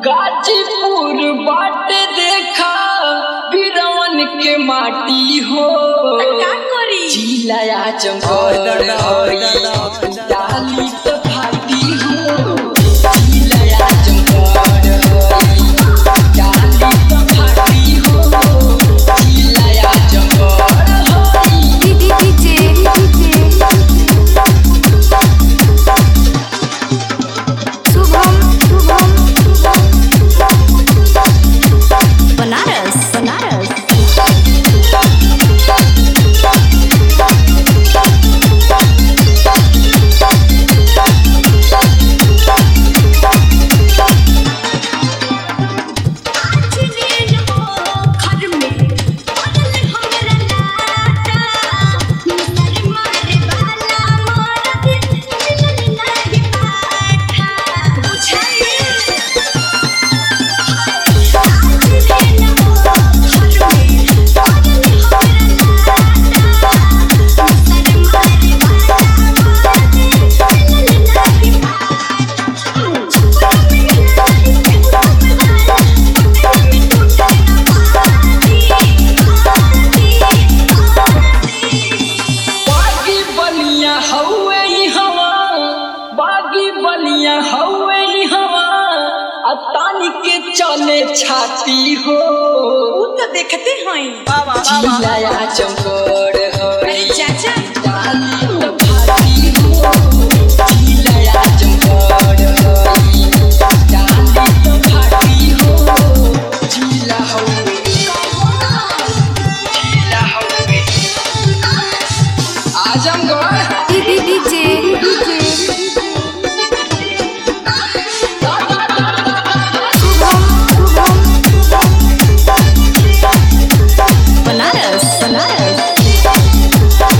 गाजीपुर बाटे देखा बिरवन के माटी हो का करी जिलाया चंगोर होई डाली तो फाटी हो जिलाया चंगोर होई डाली तो फाटी हो जिलाया चंगोर होई बनारस बनारस बागी बलिया हौवे ई हवा बागी बलिया हौवे ई हवा आ तानी के चले छाती हो उ तो देखते हैं जिलाया चंकोर अरे होई चाचा डाली तो फाटी हो जिलाया चंकोर होई डाली तो फाटी हो जिला हौवे जिला हौवे आजमगढ़ बनारस बनारस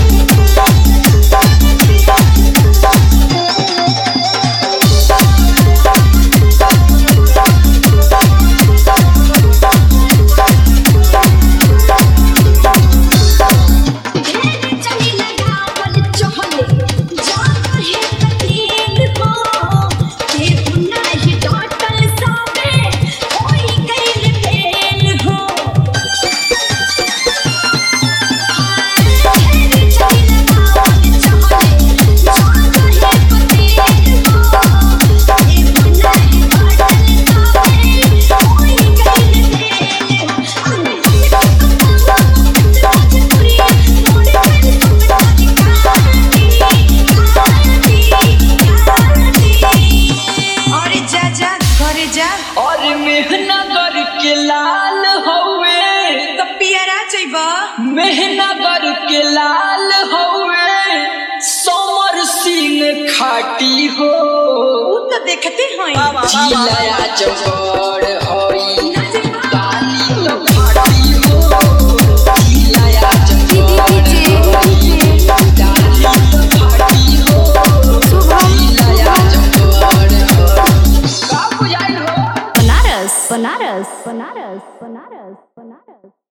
अरे जा जा घरे जा और मेहनगर के लाल हौवे तो पियरा जइबा मेहनगर के लाल हौवे समर सिंह खाटी हो उ तो देखते हैं जिलाया चौकड़ होई डाली तो फाटी हो जिलाया चौकड़ होई डाली तो फाटी हो जिलाया चौकड़ होई का बुझाई हो बनारस बनारस बनारस बनारस बनारस